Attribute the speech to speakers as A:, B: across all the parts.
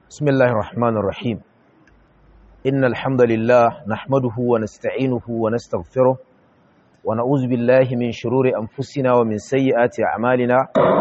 A: بسم الله الرحمن الرحيم إن الحمد لله نحمده ونستعينه ونستغفره ونعوذ بالله من شرور أنفسنا ومن سيئات أعمالنا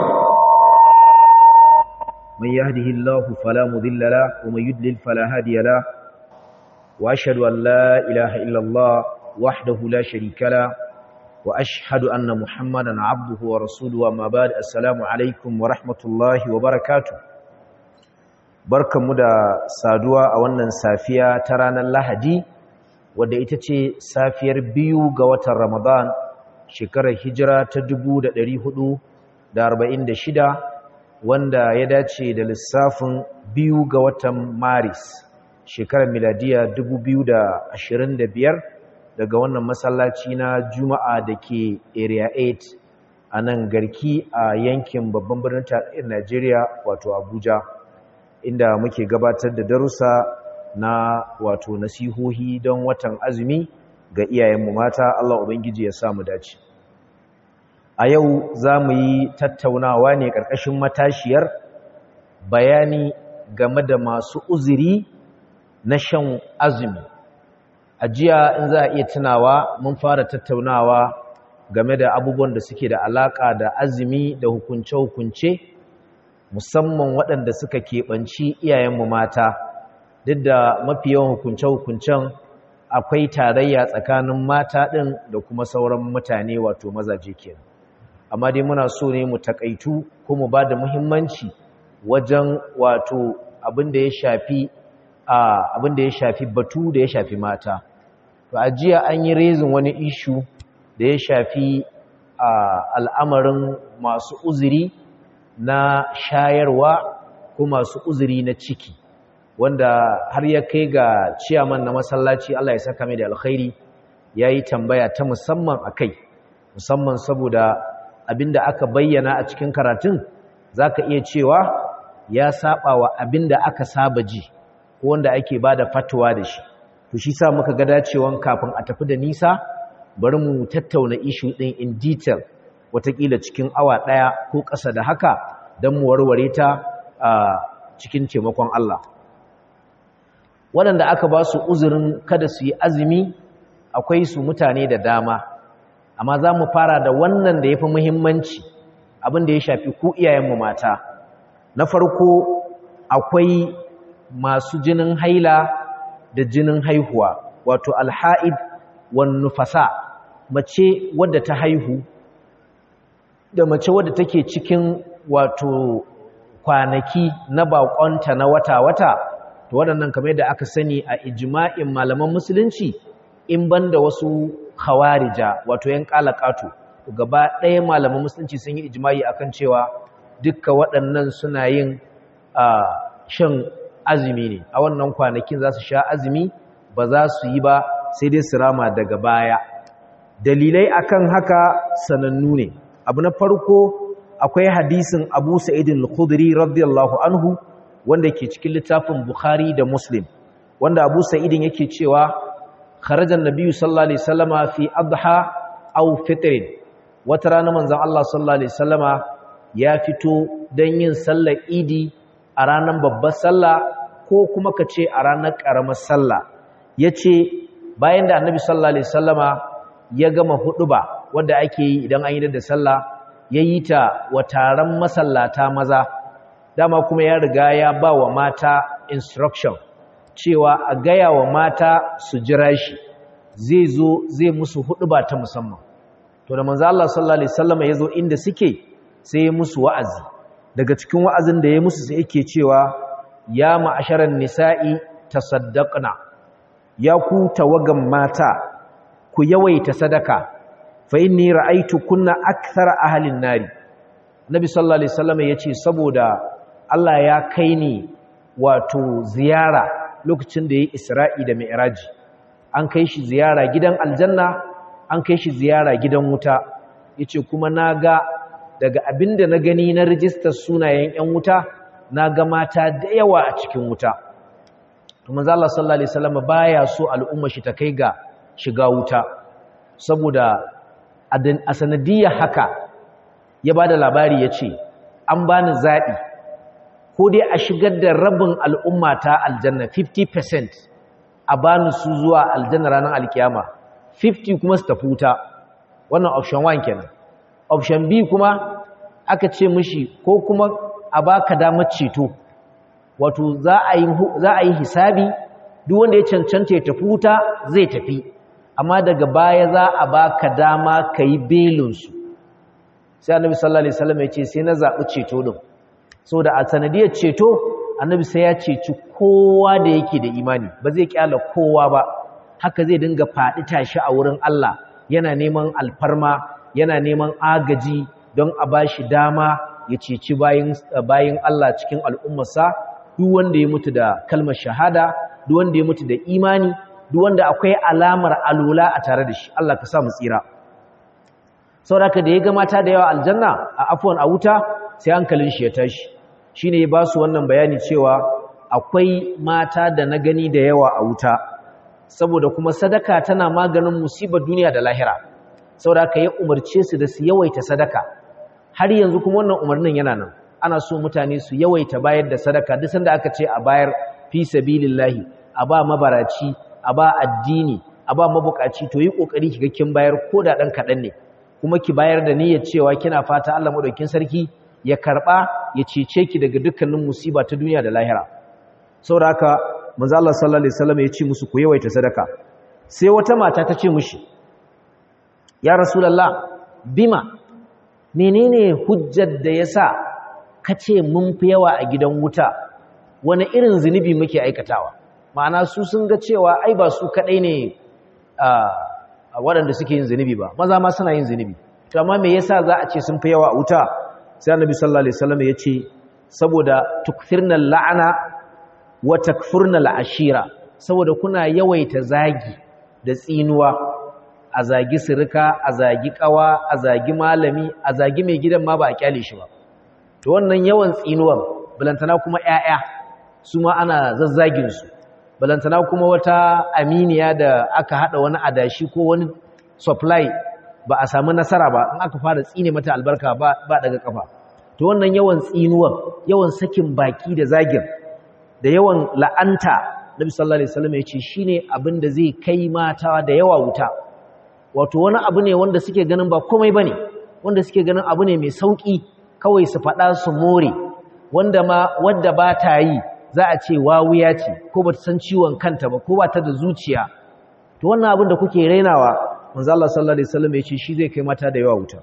A: من يهده الله فلا مضل له ومن يضلل فلا هادي له وأشهد أن لا إله إلا الله وحده لا شريك له وأشهد أن محمدا عبده ورسوله وما بعد السلام عليكم ورحمة الله وبركاته barkanmu da saduwa a wannan safiya ta ranar Lahadi wadda ita ce safiyar biyu ga watan Ramadan shekarar hijira ta 1446 wanda ya dace da lissafin biyu ga watan Maris shekarar miladiya 2025 daga wannan masallaci na Juma'a da ke Area 8 a nan garki a yankin babban birnin tarayyar Najeriya wato Abuja. inda muke gabatar da darussa na wato nasihohi don watan azumi ga iyayenmu mata Allah Ubangiji ya samu dace. A yau za mu yi tattaunawa ne ƙarƙashin matashiyar bayani game da masu uzuri na shan azumi. A jiya in za a iya tunawa mun fara tattaunawa game da abubuwan da suke da alaƙa da azumi da hukunce-hukunce musamman waɗanda suka keɓanci iyayenmu mata duk da mafi yawan hukunce-hukuncen akwai tarayya tsakanin mata ɗin da kuma sauran mutane wato mazaje kenan amma dai muna so ne mu takaitu ko mu ba da muhimmanci wajen wato abin da ya shafi abin da ya shafi batu da ya shafi mata to a jiya an yi rezin wani ishu da ya shafi al'amarin masu uzuri na shayarwa ko masu uzuri na ciki wanda har ya kai ga ciyaman na masallaci Allah ya saka mai da alkhairi ya yi tambaya ta musamman a kai musamman saboda abinda aka bayyana a cikin karatun za ka iya cewa ya saba wa abinda aka saba ji ko wanda ake ba da fatuwa da shi to shi sa muka ga dacewan kafin a tafi da nisa bari mu tattauna ishu ɗin in detail watakila cikin awa ɗaya ko ƙasa da haka don mu warware ta a cikin taimakon Allah. Waɗanda aka ba su uzurin kada su yi azumi akwai su mutane da dama, amma za mu fara da wannan da ya fi muhimmanci abin da ya shafi ku iyayenmu mata. Na farko akwai masu jinin haila da jinin haihuwa, wato alha'id wan nufasa, mace wadda ta haihu da mace wadda take cikin wato kwanaki na bakonta na wata-wata to waɗannan kamar yadda aka sani a ijma'in malaman musulunci in banda wasu khawarija wato yan kalakatu gaba ɗaya malaman musulunci sun yi ijma'i akan cewa dukkan waɗannan suna yin shan azumi ne a wannan kwanakin za su sha azumi ba za su yi ba sai dai su rama daga baya dalilai akan haka sanannu ne abu na farko akwai hadisin abu sa'idin al-khudri radiyallahu anhu wanda ke cikin littafin bukhari da muslim wanda abu sa'idin yake cewa kharajan nabiyyu sallallahu alaihi wasallama fi adha aw fitrin wata rana manzon Allah sallallahu alaihi wasallama ya fito dan yin sallar idi a ranar babbar sallah ko kuma kace a ranar karamar sallah yace bayan da annabi sallallahu alaihi wasallama ya gama huduba wanda ake yi idan an yi da sallah ya yi ta wa taron masallata maza dama kuma ya riga ya ba wa mata instruction cewa a gaya wa mata su jira shi zai zo zai musu huduba ta musamman to da manzo Allah sallallahu alaihi wasallam ya zo inda suke sai ya musu wa'azi daga cikin wa'azin da ya musu sai yake cewa ya ma'asharan nisa'i tasaddaqna ya ku tawagan mata ku yawaita sadaka fa inni ra'aytu kunna akthara ahlin nari nabi sallallahu alaihi wasallam yace saboda Allah ya kai ni wato ziyara lokacin da yayi Isra'i da Mi'raj an kai shi ziyara gidan aljanna an kai shi ziyara gidan wuta yace kuma naga daga abinda na gani na rijistar sunayen ƴan wuta naga mata da yawa a cikin wuta to manzo Allah sallallahu alaihi wasallam baya so al'umma shi ta kai ga shiga wuta saboda a sanadiyar haka ya ba da labari ya ce an bani zaɓi ko dai a shigar da rabin al'umma ta aljanna 50% a bani su zuwa aljanna ranar alkiyama 50 kuma su tafi wuta wannan option 1 kenan option B kuma aka ce mishi ko kuma a baka damar ceto wato za a yi za a yi hisabi duk wanda ya cancanta ya tafi wuta zai tafi amma daga baya za a baka dama kai belin su sai annabi sallallahu alaihi wasallam ya ce sai na zabi ceto din saboda a sanadiyar ceto annabi sai ya ceci kowa da yake da imani ba zai kyala kowa ba haka zai dinga faɗi tashi a wurin Allah yana neman alfarma yana neman agaji don a bashi dama ya ceci bayin bayin Allah cikin al'ummarsa duk wanda ya mutu da kalmar shahada duk wanda ya mutu da imani duk wanda akwai alamar alula a tare da shi Allah ka sa mu tsira saboda da ya ga mata da yawa aljanna a afwan a wuta sai hankalin shi ya tashi shine ya ba su wannan bayani cewa akwai mata da na gani da yawa a wuta saboda kuma sadaka tana maganin musibar duniya da lahira saboda haka ya umarce su da su yawaita sadaka har yanzu kuma wannan umarnin yana nan ana so mutane su yawaita bayar da sadaka duk sanda aka ce a bayar fi sabilillahi a ba mabaraci a ba addini a ba mabukaci to yi kokari kiga kin bayar ko da dan kadan ne kuma ki bayar da niyyar cewa kina fata Allah madaukakin sarki ya karba ya cece ki daga dukkanin musiba ta duniya da lahira saboda haka manzo Allah sallallahu alaihi wasallam ya ce musu ku yawaita sadaka sai wata mata ta ce mushi ya rasulullah bima menene hujjar da yasa kace mun fi yawa a gidan wuta wani irin zunubi muke aikatawa ma'ana su sun ga cewa ai ba su kadai ne a waɗanda suke yin zunubi ba maza ma suna yin zunubi to amma me yasa za a ce sun fi yawa a wuta sai annabi sallallahu alaihi wasallam ya ce saboda tukfirnal la'ana wa takfurnal ashira saboda kuna yawaita zagi da tsinuwa a zagi sirika a zagi kawa a zagi malami a zagi mai gidan ma ba a kyale shi ba to wannan yawan tsinuwan balantana kuma ƴaƴa su ma ana zazzagin su balantana kuma wata aminiya da aka hada wani adashi ko wani supply ba a samu nasara ba in aka fara tsine mata albarka ba ba daga kafa to wannan yawan tsinuwan yawan sakin baki da zagin da yawan la'anta Nabi sallallahu alaihi wasallam ya ce shine abin da zai kai mata da yawa wuta wato wani abu ne wanda suke ganin ba komai bane wanda suke ganin abu ne mai sauki kawai su faɗa su more wanda ma wanda ba ta yi za a ce wawuya ce ko ba ta san ciwon kanta ba ko ba ta da zuciya to wannan abin da kuke rainawa manzo Allah sallallahu alaihi wasallam ya ce shi zai kai mata da yawa wuta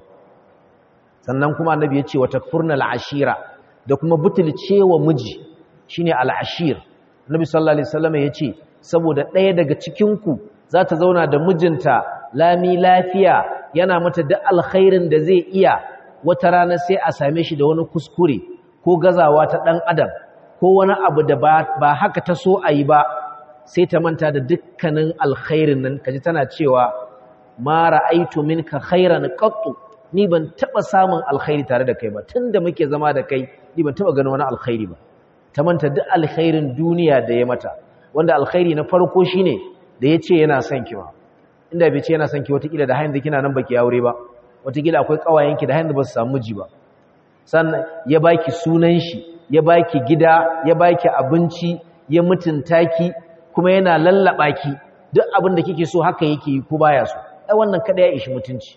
A: sannan kuma annabi ya ce wa takfurnal ashira da kuma butulcewa miji shine al-ashir annabi sallallahu alaihi wasallam ya ce saboda ɗaya daga cikin ku za ta zauna da mijinta lami lafiya yana mata da alkhairin da zai iya wata rana sai a same shi da wani kuskure ko gazawa ta ɗan adam ko wani abu da ba haka ta so a yi ba sai ta manta da dukkanin alkhairin nan kaji tana cewa ma ra'aitu minka khairan qattu ni ban taba samun alkhairi tare da kai ba tunda muke zama da kai ni ban taba ganin wani alkhairi ba ta manta duk alkhairin duniya da ya mata wanda alkhairi na farko shine da yace yana son ki ba inda bai ce yana son ki wata kila da hayin da kina nan baki aure ba wata kila akwai kawayenki da hayin da ba su samu miji ba sannan ya baki sunan shi ya baki gida ya baki abinci ya mutunta ki kuma yana lallaba ki duk abin da kike so haka yake yi ko baya so ai wannan kada ya ishi mutunci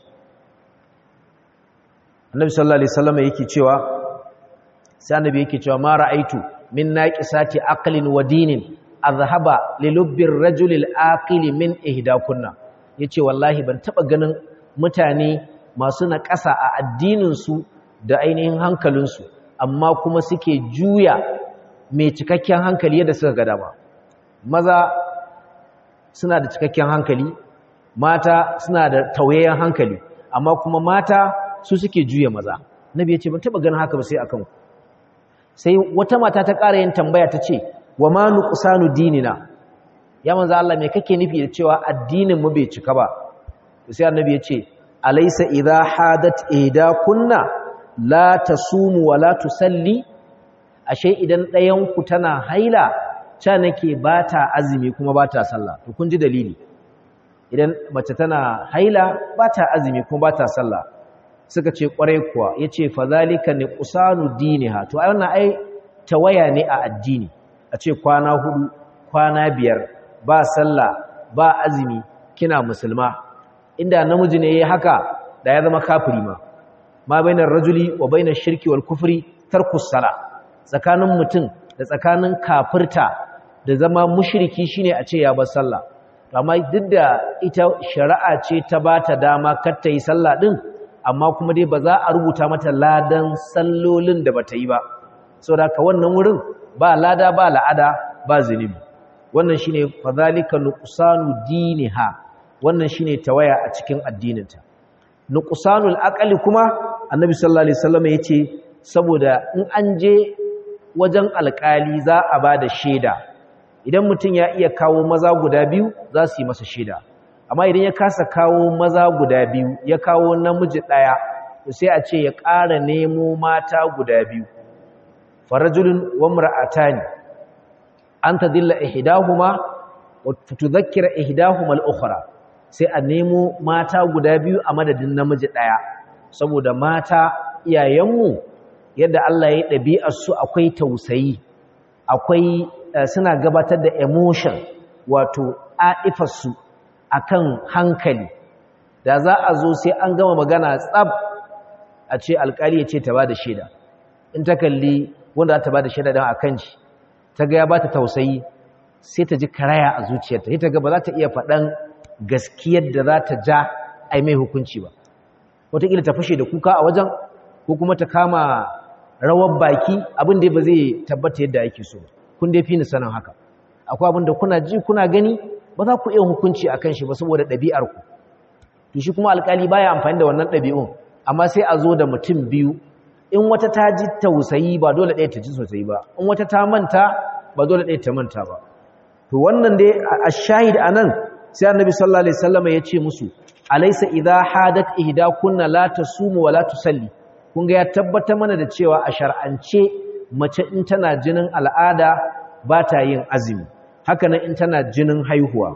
A: annabi sallallahu alaihi wasallam yake cewa sai annabi yake cewa ma ra'aitu min naqisati aqlin wa dinin azhaba lilubbir rajulil aqili min ihdakunna yace wallahi ban taba ganin mutane masu naƙasa a addinin su da ainihin hankalin su amma kuma suke juya mai cikakken hankali yadda suka ga dama maza suna da cikakken hankali mata suna da tauyayyen hankali amma kuma mata su suke juya maza nabi ya ce ban taba ganin haka ba sai akan ku sai wata mata ta ƙara yin tambaya ta ce wa ma nuqsanu dinina ya manzo Allah me kake nufi da cewa addinin mu bai cika ba sai annabi ya ce alaysa idha hadat ida kunna la tasumu wa la tusalli ashe idan ɗayan ku tana haila ca nake bata azumi kuma bata sallah to kun ji dalili idan mace tana haila bata azumi kuma bata sallah suka ce kwarai kuwa yace fa zalika ni qusanu diniha to ai wannan ai tawaya ne a addini a ce kwana hudu kwana biyar ba sallah ba azumi kina musulma inda namiji ne ya haka da ya zama kafiri ma ma bainar rajuli wa bainar shirki wal kufri tarkus sala tsakanin mutum da tsakanin kafirta da zama mushriki shine a ce ya bar sallah amma duk da ita shari'a ce ta bata dama kar ta yi sallah din amma kuma dai ba za a rubuta mata ladan sallolin da bata yi ba saboda ka wannan wurin ba lada ba la'ada ba zunubi wannan shine fadhalika nuqsanu diniha wannan shine tawaya a cikin addininta nuqsanul aqli kuma annabi sallallahu alaihi wasallam yace saboda in an je wajen alkali za a bada shaida idan mutum ya iya kawo maza guda biyu za su yi masa shaida amma idan ya kasa kawo maza guda biyu ya kawo namiji daya to sai a ce ya ƙara nemo mata guda biyu farajulun wa mar'atani an tadilla ihdahuma wa tudhakkira ihdahuma al-ukhra sai a nemo mata guda biyu a madadin namiji daya saboda mata iyayenmu yadda Allah ya ɗabi'ar su akwai tausayi akwai suna gabatar da emotion wato aifar su akan hankali da za a zo sai an gama magana tsab a ce alkali ya ce ta bada shaida in ta kalli wanda ta bada shaida dan akan shi ta ga ya bata tausayi sai ta ji karaya a zuciyarta sai ta ga ba za ta iya faɗan gaskiyar da za ta ja ai mai hukunci ba wataƙila ta fashe da kuka a wajen ko kuma ta kama rawar baki abin da ba zai tabbata yadda ake so kun dai fi ni sanin haka akwai abin da kuna ji kuna gani ba za ku iya hukunci akan shi ba saboda ɗabi'ar ku to shi kuma alƙali baya amfani da wannan ɗabi'un amma sai a zo da mutum biyu in wata ta ji tausayi ba dole ɗaya ta ji sosai ba in wata ta manta ba dole ɗaya ta manta ba to wannan dai a shahid anan sai annabi sallallahu alaihi wasallam ya ce musu alaysa idha hadat ihdakunna la tasumu wa la tusalli kun ga ya tabbata mana da cewa a shar'ance mace in tana jinin al'ada ba ta yin azumi haka nan in tana jinin haihuwa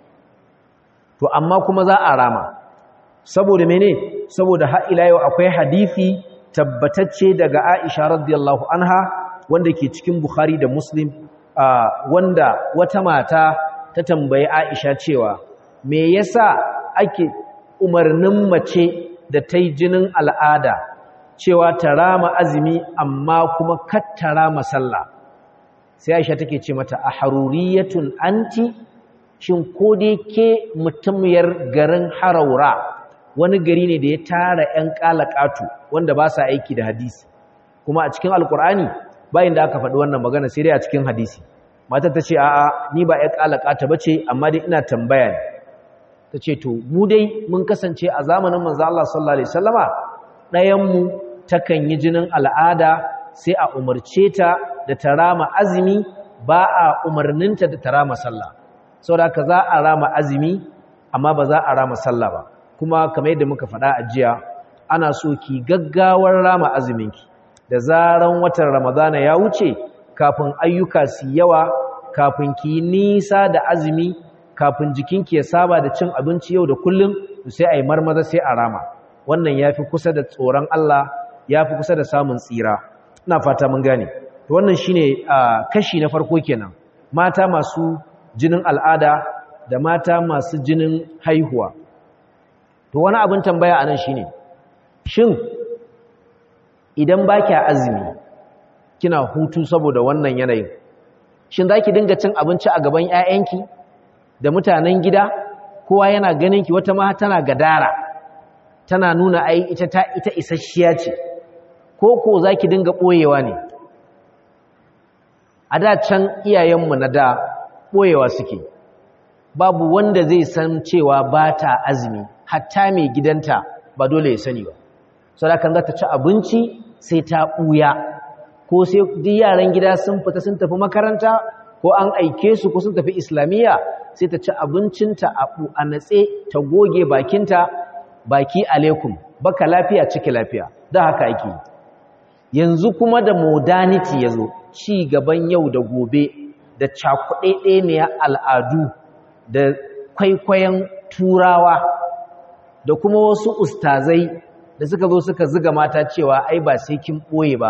A: to amma kuma za a rama saboda mene saboda har ila yau akwai hadisi tabbatacce daga Aisha radiyallahu anha wanda ke cikin Bukhari da Muslim wanda wata mata ta tambayi Aisha cewa me yasa ake umarnin mace da ta yi jinin al'ada cewa ta rama azumi amma kuma katta rama sallah sai Aisha take ce mata a haruriyatun anti shin ko dai ke mutumiyar garin haraura wani gari ne da ya tara 'yan ƙalaƙatu wanda ba sa aiki da hadisi kuma a cikin alkur'ani bayan da aka faɗi wannan magana sai dai a cikin hadisi matar ta ce a'a ni ba 'yan ƙalaƙata ba ce amma dai ina tambaya ne ta ce to mu dai mun kasance a zamanin manzo Allah sallallahu alaihi wasallama ɗayanmu takan yi jinin al'ada sai a umarce ta da ta rama azumi ba a umarninta da ta rama sallah saboda haka za a rama azumi amma ba za a rama sallah ba kuma kamar yadda muka faɗa a jiya ana so ki gaggawar rama azuminki da zaran watan ramadana ya wuce kafin ayyuka su yawa kafin ki nisa da azumi kafin jikinki ya saba da cin abinci yau da kullum sai a yi marmaza sai a rama wannan ya fi kusa da tsoron Allah ya fi kusa da samun tsira ina fata mun gane to wannan shine kashi na farko kenan mata masu jinin al'ada da mata masu jinin haihuwa to wani abin tambaya anan shine shin idan baki azumi kina hutu saboda wannan yanayin shin zaki dinga cin abinci a gaban ƴaƴanki da mutanen gida kowa yana ganin ki wata ma tana gadara tana nuna ai ita ta ita isasshiya ce ko ko zaki dinga boyewa ne a da can iyayenmu na da boyewa suke babu wanda zai san cewa ba ta azumi hatta mai gidanta ba dole ya sani ba saboda kan za ta ci abinci sai ta ɓuya ko sai duk yaran gida sun fita sun tafi makaranta ko an aike su ko sun tafi islamiyya sai ta ci abincinta a natse ta goge bakinta baki alaikum baka lafiya ciki lafiya da haka ake yanzu kuma da modernity ya zo ci gaban yau da gobe da cakuɗaiɗeniyar al'adu da kwaikwayon turawa da kuma wasu ustazai da suka zo suka ziga mata cewa ai ba sai kin ɓoye ba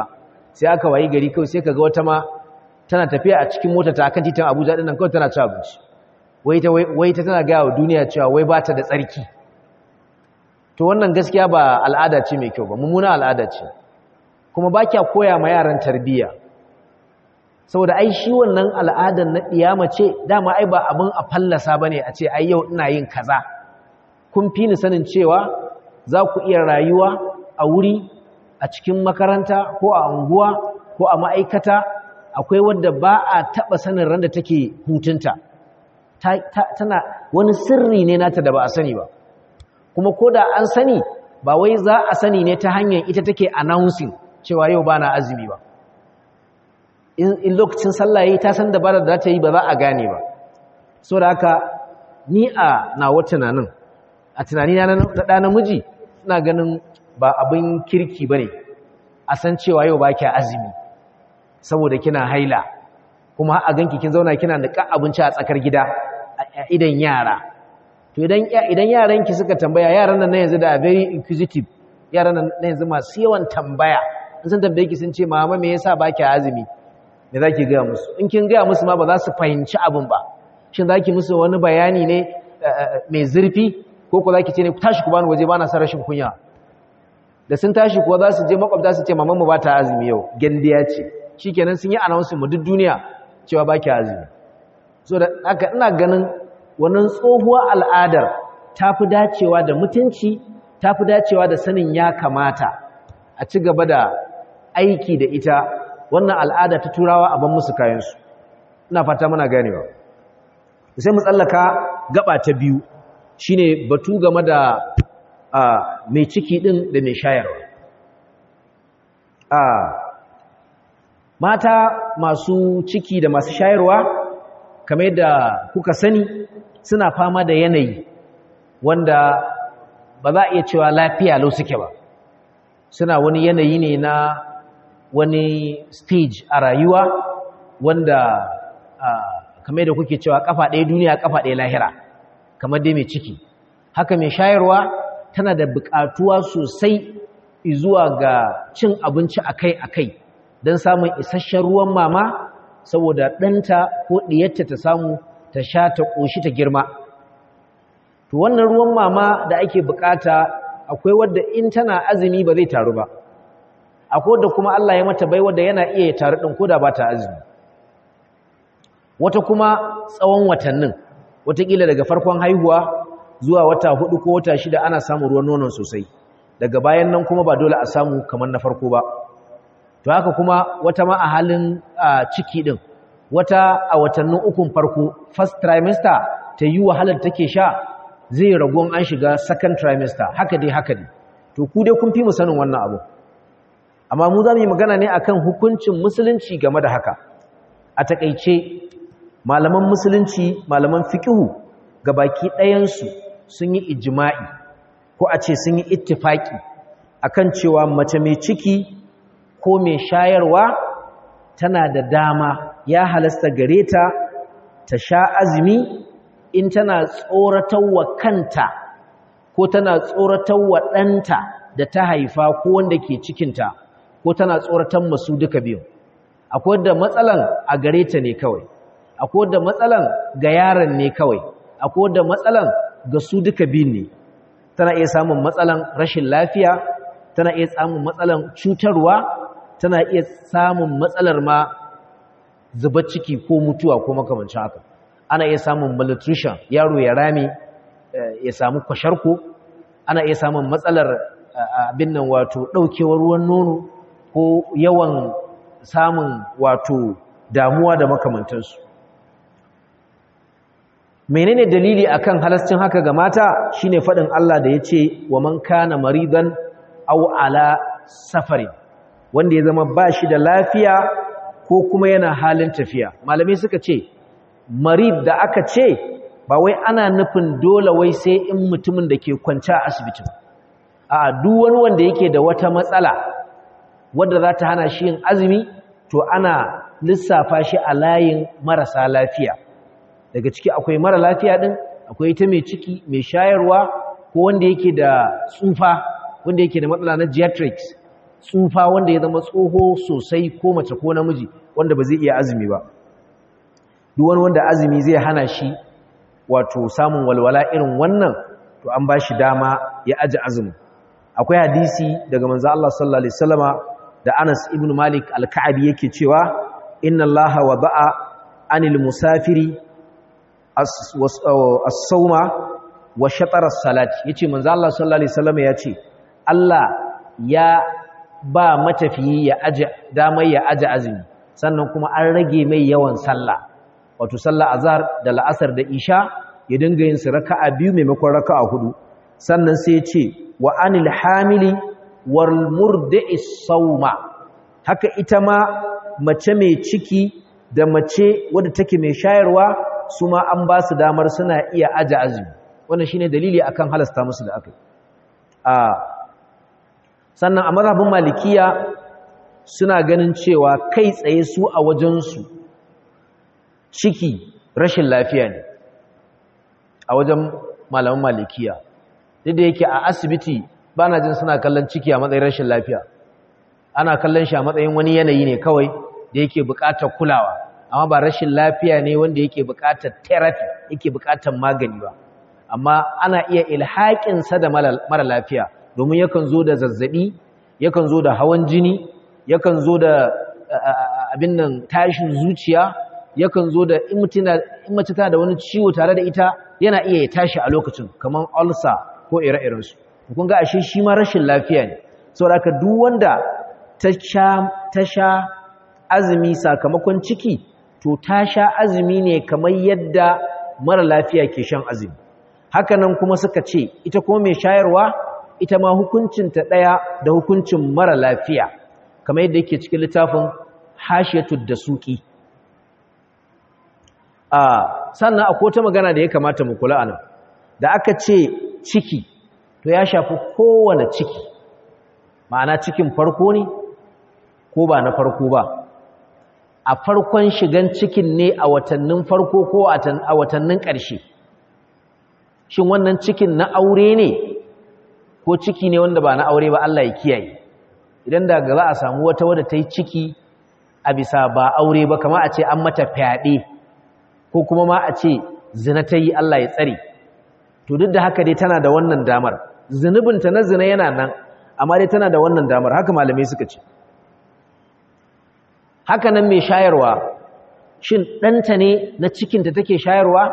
A: sai aka wayi gari kawai sai kaga wata ma tana tafiya a cikin mota ta kan titin Abuja din nan kawai tana ci abinci wai ta wai ta tana ga wa duniya cewa wai ba ta da tsarki to wannan gaskiya ba al'ada ce mai kyau ba mummuna al'ada ce kuma ba kya koya ma yaran tarbiyya saboda ai shi wannan al'adar na ɗiyama ce dama ai ba abin a fallasa ba ne a ce ai yau ina yin kaza kun fi ni sanin cewa za ku iya rayuwa a wuri a cikin makaranta ko a unguwa ko a ma'aikata akwai wadda ba a taɓa sanin randa take hutunta tana wani sirri ne nata da ba a sani ba kuma ko da an sani ba wai za a sani ne ta hanyar ita take announcing cewa yau ba na azumi ba in lokacin sallah yi ta san dabarar da ta yi ba za a gane ba so da haka ni a nawa tunanin a tunani na ɗa namiji ina ganin ba abin kirki ba ne a san cewa yau ba kya azumi saboda kina haila kuma a ganki kin zauna kina niƙa abinci a tsakar gida a idan yara to idan yaranki suka tambaya yaran nan na yanzu da very inquisitive yaran nan na yanzu masu yawan tambaya in sun tambaye ki sun ce mama me yasa ba kya azumi me za ki gaya musu in kin gaya musu ma ba za su fahimci abin ba shin za ki musu wani bayani ne mai zurfi ko ku za ki ce ne tashi ku bani waje ba na sa rashin kunya da sun tashi kuwa za su je makwabta su ce mamanmu ba ta azumi yau gendiya ce shi kenan sun yi anawunsu mu duk duniya cewa ba ki azumi so da haka ina ganin wannan tsohuwar al'adar ta fi dacewa da mutunci ta fi dacewa da sanin ya kamata a ci gaba da aiki da ita wannan al'ada ta turawa a ban musu kayansu ina fata muna ganewa sai mu tsallaka gaba ta biyu shine batu game da mai ciki din da mai shayarwa mata masu ciki da masu shayarwa kamar yadda kuka sani suna fama da yanayi wanda ba za a iya cewa lafiya lau suke ba suna wani yanayi ne na wani stage a rayuwa wanda kamar da kuke cewa kafa ɗaya duniya kafa ɗaya lahira kamar dai mai ciki haka mai shayarwa tana da buƙatuwa sosai zuwa ga cin abinci akai-akai don samun isasshen ruwan mama saboda ɗanta ko ɗiyarta ta samu ta sha ta ƙoshi ta girma to wannan ruwan mama da ake buƙata akwai wadda in tana azumi ba zai taru ba akwai da kuma Allah ya mata bai wadda yana iya ya taru ɗin koda ba ta azumi wata kuma tsawon watannin watakila daga farkon haihuwa zuwa wata hudu ko wata shida ana samun ruwan nonon sosai daga bayan nan kuma ba dole a samu kamar na farko ba to haka kuma wata ma a halin ciki ɗin wata a watannin ukun farko first trimester ta yi wahalar take sha zai ragon an shiga second trimester haka dai haka dai to ku dai kun fi mu sanin wannan abu amma mu za mu yi magana ne akan hukuncin musulunci game da haka a takaice malaman musulunci malaman fikihu ga baki ɗayansu sun yi ijima'i ko a ce sun yi ittifaki akan cewa mace mai ciki ko mai shayarwa tana da dama ya halasta gare ta ta sha azumi in tana tsoratar wa kanta ko tana tsoratar wa ɗanta da ta haifa ko wanda ke cikinta ko tana tsoratar masu duka biyu akwai da matsalan a gare ta ne kawai akwai da matsalan ga yaron ne kawai akwai da matsalan ga su duka biyun ne tana iya samun matsalan rashin lafiya tana iya samun matsalan cutarwa tana iya samun matsalar ma zuba ciki ko mutuwa ko makamancin haka ana iya samun malnutrition yaro ya rame ya samu kwasharko ana iya samun matsalar abin nan wato daukewar ruwan nono ko yawan samun wato damuwa da makamantansu menene dalili akan halascin haka ga mata shine fadin Allah da yace wa man kana maridan aw ala safarin wanda ya zama bashi da lafiya ko kuma yana halin tafiya malamai suka ce marid da aka ce ba wai ana nufin dole wai sai in mutumin da ke kwance a asibiti a duk wani wanda yake da wata matsala wadda za ta hana shi yin azumi to ana lissafa shi a layin marasa lafiya daga ciki akwai mara lafiya din akwai ita mai ciki mai shayarwa ko wanda yake da tsufa wanda yake da matsala na geriatrics tsufa wanda ya zama tsoho sosai ko mace ko namiji wanda ba zai iya azumi ba duk wani wanda azumi zai hana shi wato samun walwala irin wannan to an ba shi dama ya aji azumi akwai hadisi daga manzo Allah sallallahu alaihi wasallama da Anas ibn Malik al-Ka'bi yake cewa inna Allah wada'a anil musafiri as-sawma wa shatar as-salati yace manzo Allah sallallahu alaihi wasallama yace Allah ya ba matafiyi ya aji damar ya aji azumi sannan kuma an rage mai yawan sallah wato sallah azhar da la'asar da isha ya dinga yin su raka'a biyu maimakon raka'a hudu sannan sai ya ce wa anil hamili wal murdi'i sawma haka ita ma mace mai ciki da mace wadda take mai shayarwa su ma an ba su damar suna iya aji azumi wannan shine dalili akan halasta musu da akai a sannan a mazhabin malikiya suna ganin cewa kai tsaye su a wajensu ciki rashin lafiya ne a wajen malaman malikiya duk da yake a asibiti ba na jin suna kallon ciki a matsayin rashin lafiya ana kallon shi a matsayin wani yanayi ne kawai da yake buƙatar kulawa amma ba rashin lafiya ne wanda yake buƙatar therapy yake buƙatar magani ba amma ana iya ilhaƙinsa da mara lafiya domin yakan zo da zazzabi yakan zo da hawan jini yakan zo da abin nan tashin zuciya yakan zo da in mace tana da wani ciwo tare da ita yana iya ya tashi a lokacin kamar ulcer ko ire-irensu kun ga ashe shi ma rashin lafiya ne saboda haka duk wanda ta sha azumi sakamakon ciki to ta sha azumi ne kamar yadda mara lafiya ke shan azumi hakanan kuma suka ce ita kuma mai shayarwa ita ma hukuncinta ɗaya da hukuncin mara lafiya kamar yadda yake cikin littafin hashiyatud da suki a sannan akwai wata magana da ya kamata mu kula anan da aka ce ciki to ya shafi kowane ciki ma'ana cikin farko ne ko ba na farko ba a farkon shigan cikin ne a watannin farko ko a watannin ƙarshe shin wannan cikin na aure ne ko ciki ne wanda ba na aure ba Allah ya kiyaye idan da za a samu wata wadda ta yi ciki a bisa ba aure ba kama a ce an mata fyaɗe ko kuma ma a ce zina ta yi Allah ya tsare to duk da haka dai tana da wannan damar zunubinta na zina yana nan amma dai tana da wannan damar haka malamai suka ce haka nan mai shayarwa shin ɗanta ne na cikinta take shayarwa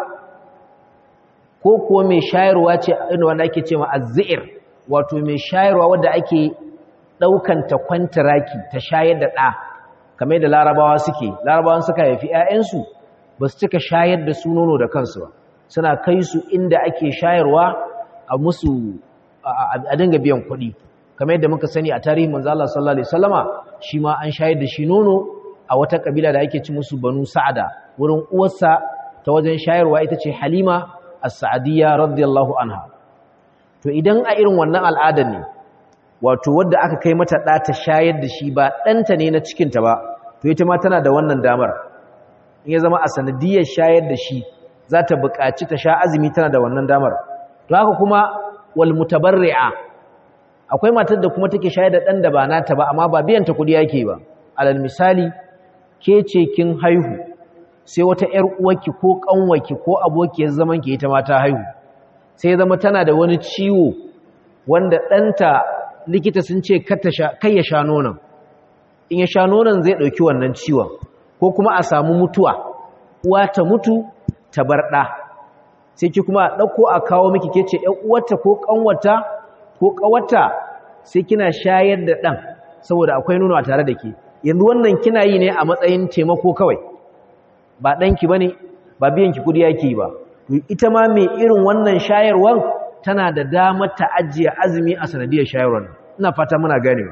A: ko kuwa mai shayarwa ce inda wanda ake ce ma azzi'ir wato mai shayarwa wadda ake ɗaukanta kwantaraki ta shayar da ɗa kamar da larabawa suke larabawan suka haifi 'ya'yansu ba su cika shayar da su nono da kansu ba suna kai su inda ake shayarwa a musu a dinga biyan kuɗi kamar yadda muka sani a tarihin manzo Allah sallallahu alaihi wasallama shi ma an shayar da shi nono a wata kabila da ake ci musu banu sa'ada wurin uwarsa ta wajen shayarwa ita ce halima as-sa'diyya radiyallahu anha to idan a irin wannan al'adar ne wato wadda aka kai mata ɗa ta shayar da shi ba ɗanta ne na cikinta ba to ita ma tana da wannan damar in ya zama a sanadiyar shayar da shi za ta buƙaci ta sha azumi tana da wannan damar to haka kuma wal mutabarri'a akwai matar da kuma take shayar da ɗan da ba nata ba amma ba biyan ta kuɗi yake ba alal misali ke ce kin haihu sai wata ƴar uwarki ko ƙanwarki ko abokiyar zaman ki ita ma ta haihu sai zama tana da wani ciwo wanda ɗanta likita sun ce kai ya sha nonon in ya sha nonon zai ɗauki wannan ciwon ko kuma a samu mutuwa uwa ta mutu ta bar ɗa sai ki kuma ɗauko a kawo miki ke ce ‘yan uwarta ko ƙanwata ko ƙawata sai kina shayar da ɗan saboda akwai nono a tare da ke yanzu wannan kina yi ne a matsayin taimako kawai ba ɗanki ba ne ba biyanki kudi yake ba ita ma mai irin wannan shayarwar tana da damar ta ajiye azumi a sanadiyar shayarwar ina fata muna ganewa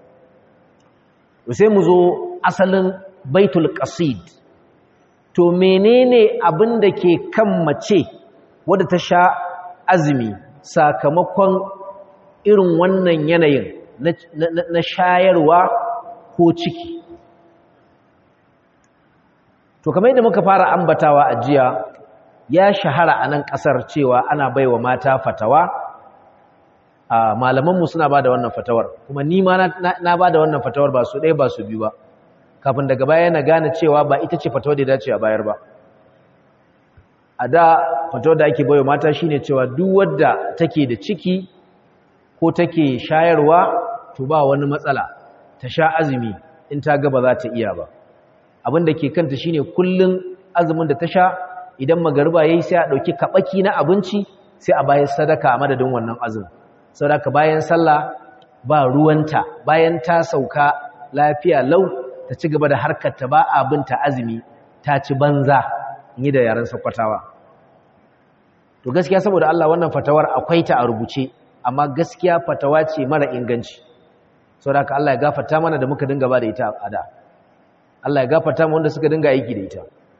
A: sai mu zo asalin baitul qasid to menene abin da ke kan mace wadda ta sha azumi sakamakon irin wannan yanayin na shayarwa ko ciki to kamar yadda muka fara ambatawa a jiya ya shahara a nan ƙasar cewa ana baiwa mata fatawa a malamanmu suna ba da wannan fatawar kuma ni ma na ba da wannan fatawar ba su ɗaya ba su biyu ba kafin daga baya na gane cewa ba ita ce fatawar da dace a bayar ba a da fatawar da ake bayo mata shine cewa duk wadda take da ciki ko take shayarwa to ba wani matsala ta sha azumi in ta ga ba za ta iya ba abin da ke kanta shine kullun azumin da ta sha idan magariba yayi sai a dauki kabaki na abinci sai a bayar sadaka a madadin wannan azumin saboda bayan sallah ba ruwanta bayan ta sauka lafiya lau ta ci gaba da harkar ta ba abinta azumi ta ci banza yi da yaren sakwatawa to gaskiya saboda Allah wannan fatawar akwai ta a rubuce amma gaskiya fatawa ce mara inganci saboda haka Allah ya gafarta mana da muka dinga ba da ita a da Allah ya gafarta mu wanda suka dinga aiki da ita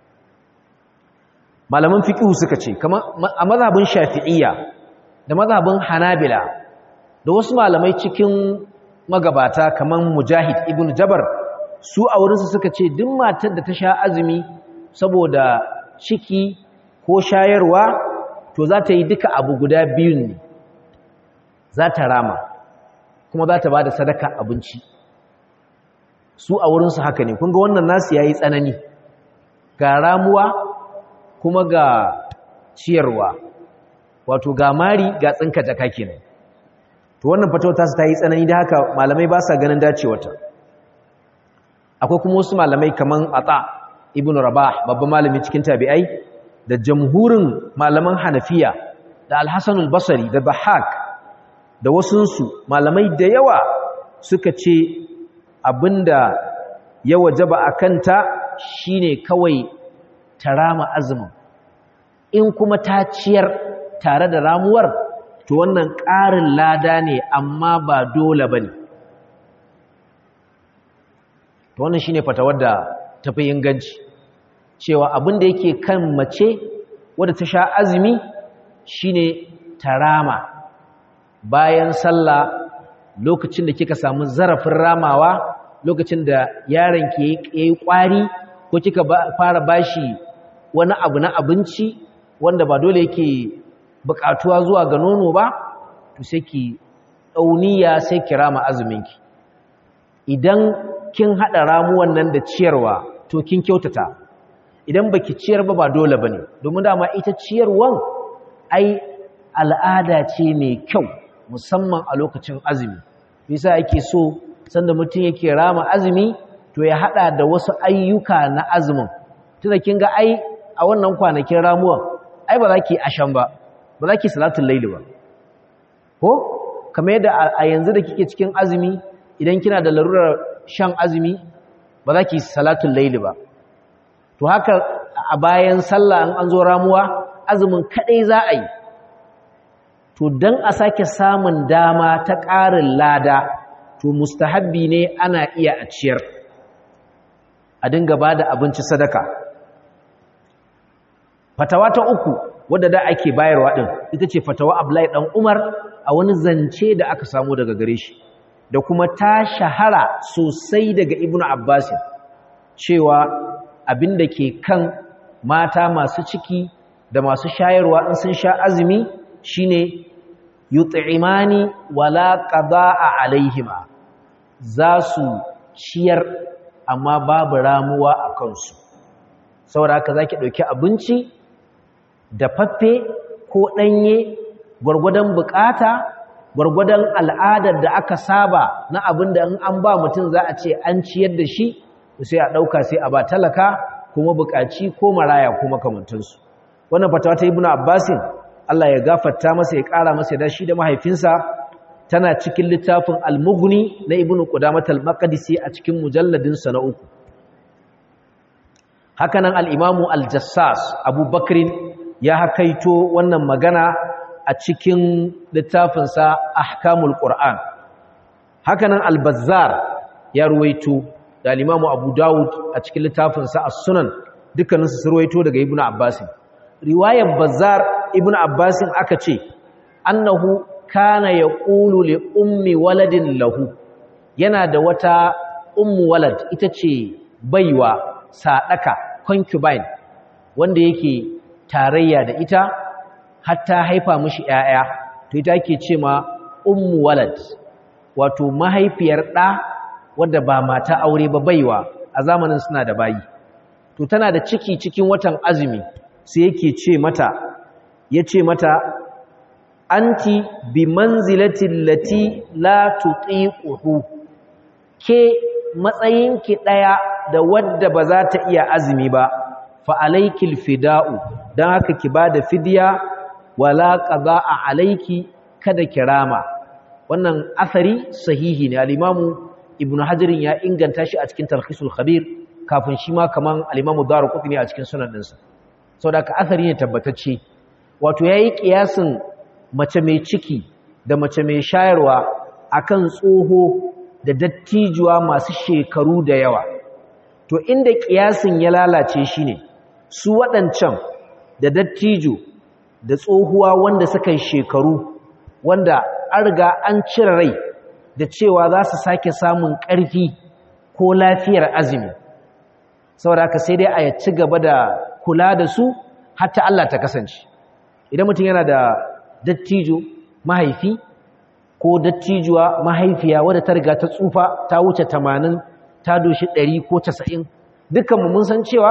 A: malaman fiqh suka ce kamar a mazhabin shafi'iyya da mazhabin hanabila da wasu malamai cikin magabata kamar mujahid ibn jabar su a wurinsu suka ce duk matar da ta sha azumi saboda ciki ko shayarwa to za ta yi duka abu guda biyun ne za ta rama kuma za ta ba da sadaka abinci su a wurinsu haka ne kunga wannan nasu ya yi tsanani ga ramuwa kuma ga ciyarwa wato ga mari ga tsinka jaka kenan to wannan fatawar su ta yi tsanani da haka malamai ba sa ganin dacewarta akwai kuma wasu malamai kaman ata ibn rabah babban malami cikin tabi'ai da jamhurin malaman hanafiya da al-hasan al-basri da bahak da wasunsu malamai da yawa suka ce abinda ya wajaba a kanta shine kawai tarama azumin in kuma ta ciyar tare da ramuwar to wannan ƙarin lada ne amma ba dole ba ne to wannan shine fatawar da tafi inganci cewa abin da yake kan mace wadda ta sha azumi shine tarama bayan sallah lokacin da kika samu zarafin ramawa lokacin da yaron ke yi kwari ko kika fara bashi wani abu na abinci wanda ba dole yake bukatuwa zuwa ga nono ba to sai ki dauniya sai ki rama azuminki idan kin hada ramuwan nan da ciyarwa to kin kyautata idan baki ciyar ba ba dole bane domin dama ita ciyarwan ai al'ada ce mai kyau musamman a lokacin azumi bisa yake so sanda mutum yake rama azumi to ya hada da wasu ayyuka na azumin tunda kin ga ai a wannan kwanakin ramuwan ai ba za ki ashan ba ba za ki salatul laili ba ko kamar yadda a yanzu da kike cikin azumi idan kina da larurar shan azumi ba za ki salatul laili ba to haka a bayan sallah an an zo ramuwa azumin kadai za a yi to dan a sake samun dama ta ƙarin lada to mustahabbi ne ana iya a ciyar a dinga bada abinci sadaka fatawa ta uku wadda da ake bayarwa din ita ce fatawa Abdullahi dan Umar a wani zance da aka samu daga gare shi da kuma ta shahara sosai daga Ibn Abbas cewa abinda ke kan mata masu ciki da masu shayarwa in sun sha azumi shine yut'imani wala qada'a alaihima za su ciyar amma babu ramuwa a kansu saboda haka zaki dauki abinci da faffe ko ɗanye gwargwadon bukata gwargwadon al'adar da aka saba na abin da in an ba mutum za a ce an ciyar da shi sai a ɗauka sai a ba talaka kuma bukaci ko maraya ko makamantansu wannan fatawa ta ibnu abbasin Allah ya gafarta masa ya ƙara masa da shi da mahaifinsa tana cikin littafin al-mughni na ibnu qudamah al-maqdisi a cikin mujalladin sa na uku hakanan al-imamu al-jassas abubakrin ya hakaito wannan magana a cikin littafinsa ahkamul qur'an hakanan al-bazzar ya ruwaito da al-imamu abu dawud a cikin littafinsa as-sunan dukkaninsu su ruwaito daga ibnu abbas riwayar bazzar ibnu abbas aka ce annahu kana yaqulu li ummi waladin lahu yana da wata ummu walad ita ce baiwa sadaka concubine wanda yake tarayya da ita hatta haifa mishi ƴaƴa to ita ke ce ma ummu walad wato mahaifiyar ɗa wadda ba mata aure ba baiwa a zamanin suna da bayi to tana da ciki cikin watan azumi sai yake ce mata ya ce mata anti bi manzilatin lati la tutiquhu ke matsayinki ɗaya da wadda ba za ta iya azumi ba fa alaikil fida'u don haka ki ba da fidiya wala ƙaza a alaiki kada kirama wannan asari sahihi ne al'imamu ibn hajjirin ya inganta shi a cikin tarhisul khabir kafin shi ma kaman al'imamu daru kuɗi ne a cikin sunan ɗinsa sau da aka asari ne tabbatacce wato ya yi ƙiyasin mace mai ciki da mace mai shayarwa akan tsoho da dattijuwa masu shekaru da yawa to inda ƙiyasin ya lalace shi ne su waɗancan da dattijo da tsohuwa wanda suka yi shekaru wanda an riga an cire rai da cewa za su sake samun ƙarfi ko lafiyar azumi saboda haka sai dai a ci gaba da kula da su hatta Allah ta kasance idan mutum yana da dattijo mahaifi ko dattijuwa mahaifiya wadda ta riga ta tsufa ta wuce tamanin ta doshi ɗari ko casa'in dukkanmu mun san cewa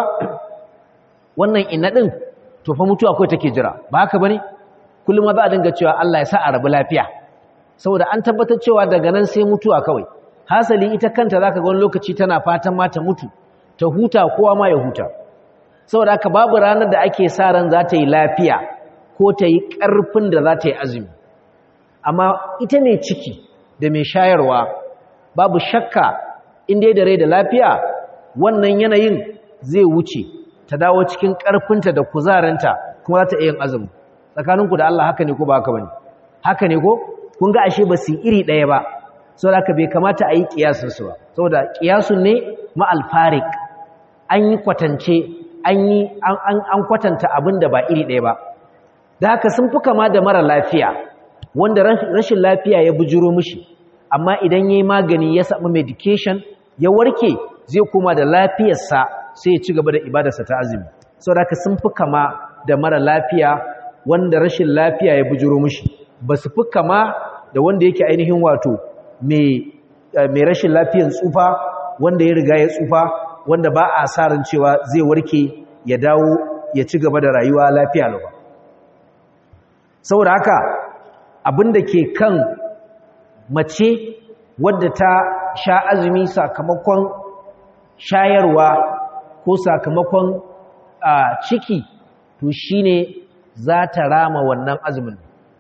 A: wannan ina ɗin to fa mutuwa kawai take jira ba haka ba ne kullum za a dinga cewa Allah ya sa a rabu lafiya saboda an tabbatar cewa daga nan sai mutuwa kawai hasali ita kanta za ka ga wani lokaci tana fatan ma ta mutu ta huta kowa ma ya huta saboda haka babu ranar da ake sa ran za ta yi lafiya ko ta yi ƙarfin da za ta yi azumi amma ita mai ciki da mai shayarwa babu shakka inda da rai da lafiya wannan yanayin zai wuce ta dawo cikin ƙarfinta da kuzarinta kuma za ta iya yin azumi tsakaninku da Allah haka ne ko ba haka bane haka ne ko kun ga ashe ba su iri ɗaya ba saboda haka bai kamata a yi kiyasun su ba saboda kiyasun ne ma alfarik an yi kwatance an yi an kwatanta abin da ba iri ɗaya ba da haka sun fi kama da mara lafiya wanda rashin lafiya ya bujiro mishi amma idan yayi magani ya samu medication ya warke zai koma da lafiyarsa sai ya ci gaba da ibadarsa ta azumi saboda haka sun fi kama da mara lafiya wanda rashin lafiya ya bujiro mishi ba su fi kama da wanda yake ainihin wato mai rashin lafiyan tsufa wanda ya riga ya tsufa wanda ba a sa ran cewa zai warke ya dawo ya ci gaba da rayuwa lafiya lau saboda haka abin da ke kan mace wadda ta sha azumi sakamakon shayarwa ko sakamakon ciki to shine za ta rama wannan azumin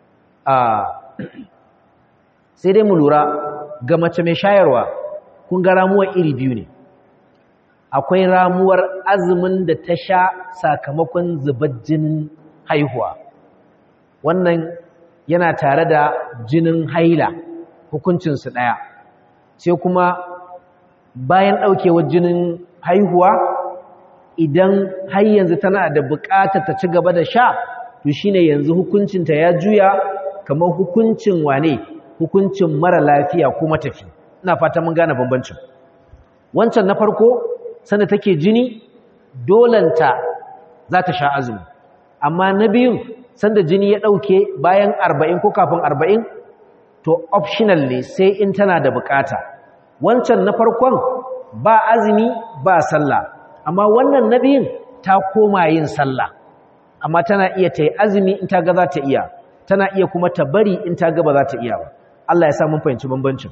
A: sai dai mu lura ga mace mai shayarwa kun ga ramuwar iri biyu ne akwai ramuwar azumin da ta sha sakamakon zubar jinin haihuwa wannan yana tare da jinin haila hukuncinsu ɗaya sai kuma bayan ɗaukewar jinin haihuwa idan har yanzu tana da buƙatar ta ci gaba da sha to shine yanzu hukuncinta ya juya kamar hukuncin wane hukuncin mara lafiya ko matafi ina fata mun gane bambancin wancan na farko sanda take jini dolanta za ta sha azumi amma na biyun sanda jini ya ɗauke bayan arba'in ko kafin arba'in to optional ne sai in tana da bukata wancan na farkon ba azumi ba sallah amma wannan na biyun ta koma yin sallah amma tana iya ta yi azumi in ta ga za ta iya tana iya kuma ta bari in ta ga ba za ta iya ba Allah ya sa mun fahimci bambancin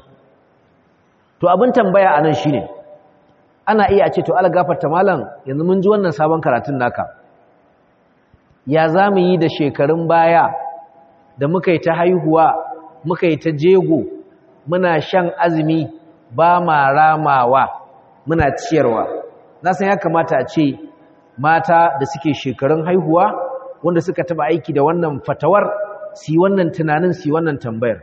A: to abin tambaya anan shine ana iya ce to Allah gafarta malam yanzu mun ji wannan sabon karatun naka ya zamu yi da shekarun baya da muka yi ta haihuwa muka yi ta jego muna shan azumi ba ma ramawa muna ciyarwa na san ya kamata a ce mata da suke shekarun haihuwa wanda suka taba aiki da wannan fatawar si wannan tunanin si wannan tambayar